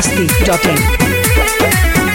masti.in.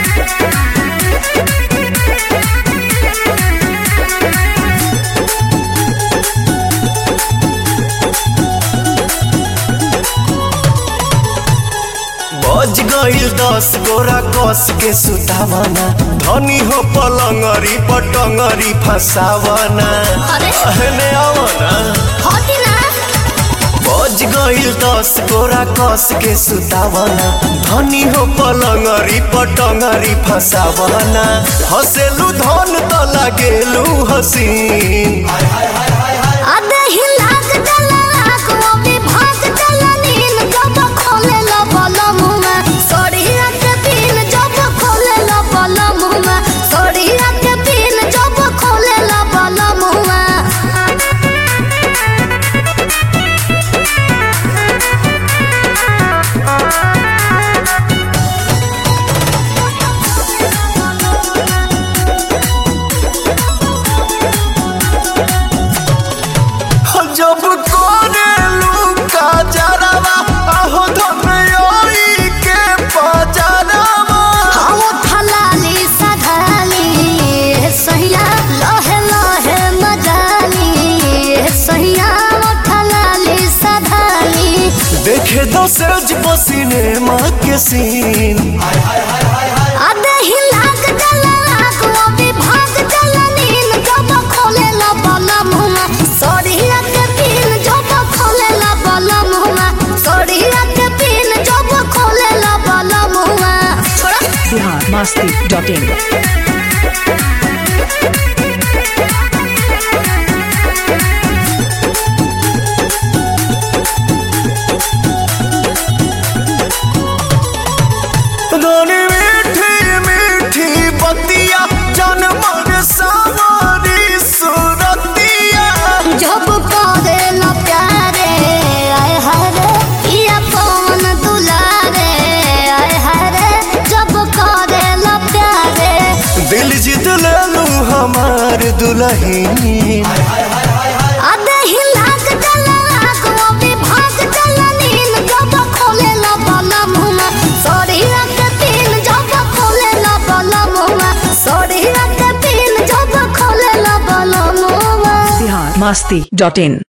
बज गईल दस गोरा कस के सुतावना धनी हो पलंगरी पटंगरी फसावना अरे। अहने आवना होती ना बज गईल दस गोरा कस के सुतावना धनी हो पलंगरी पटंगरी फसावना हसेलू धन त लागेलू हसीन अबे ही लाग डला लाग वो भी भाग डला नीन जब खोले लो बोलो मुँह में सोड़िया के पीन जब खोले लो बोलो मुँह में सोड़िया के पीन जब खोले लो बोलो मुँह में जब कोरेलू का जरावा आहो धमयोई के पजरावा हम थलाली सधाली सहिया लहे लहे मजाली सहिया थलाली सधाली देखे दो सज पसीने माँ के सीन अबे ही लाग डला लाग वो भी भाग डला नीन जब खोले ला बाला मुँह सोड़िया के पीन जब खोले ला बाला मुँह सोड़िया के पीन जब खोले ला बाला मुँह छोड़ा Bihar masti.in. रानी मीठी मीठी बतिया जनमर सावरी सुरतिया जब करे ला प्यारे आय हरे पिया पवन दुलारे आय हरे जब करे ला प्यारे दिल जीत लेलू हमार दुल्हन अबे ही लाग डला लाग वो भी भाग डला नीन जब खोले ला बाला मुँह सोड़िया के पीन जब खोले ला बाला मुँह सोड़िया के पीन जब खोले ला बाला मुँह Bihar masti.in.